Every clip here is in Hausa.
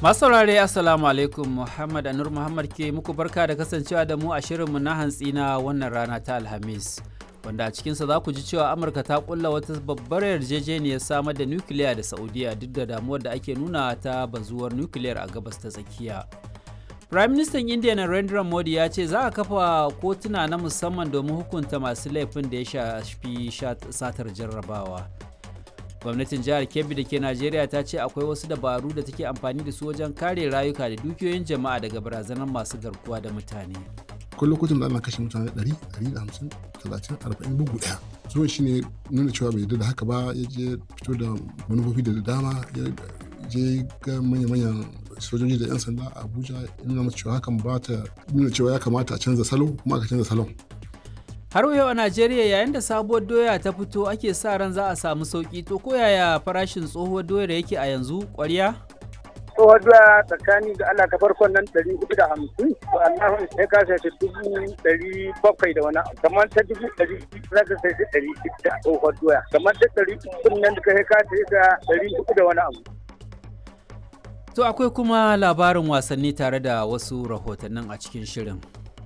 Masu saurare Assalamu alaikum Muhammad Anur Muhammad ke muku barka da kasancewa da mu a shirinmu na hantsi na wannan rana ta Alhamis. Wanda a cikinsa za ku ji cewa Amurka ta kulla wata babbar yarjejeniyar samar da nukiliya da Saudiya duk da damuwar da ake nuna ta bazuwar nukiliyar a gabas ta tsakiya. Prime Minister India Narendra Modi ya ce za a kafa kotuna na musamman domin hukunta masu laifin da ya shafi satar jarrabawa. gwamnatin jihar kebbi da ke najeriya ta ce akwai wasu dabaru da take amfani da su wajen kare rayuka da dukiyoyin jama'a daga barazanar masu garkuwa da mutane akwai lokutan da ana kashe mutane 100 150 30 40 bugu daya zuwan shi ne nuna cewa bai yarda da haka ba ya je fito da manufofi da dama ya je ga manya-manyan sojoji da 'yan sanda a abuja ya nuna masu cewa hakan ba ta nuna cewa ya kamata a canza salo kuma aka canza salon har yau a najeriya yayin da sabuwar doya ta fito ake sa ran za a samu sauki to ko yaya farashin tsohuwar doyar yake a yanzu kwarya tsohuwar doya tsakani ga allah ta farkon nan ɗari hudu da hamsin to allah sai ka sai dubu ɗari bakwai da wani abu kamar ta dubu ɗari za ka sai ɗari da tsohuwar doya kamar ta ɗari uku nan da ka sai ka sai da ɗari hudu da wani abu to akwai kuma labarin wasanni tare da wasu rahotannin a cikin shirin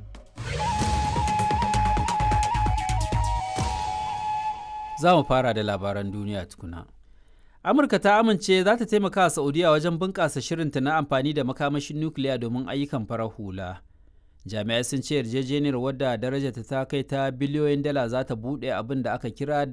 za mu fara da labaran duniya tukuna. Amurka ta amince za ta taimaka wa Saudiya wajen bunƙasa shirinta na amfani da makamashin nukiliya domin ayyukan farar hula. Jami'ai sun ce yarjejeniyar wadda darajarta ta kai ta biliyoyin dala za ta buɗe abin da aka kira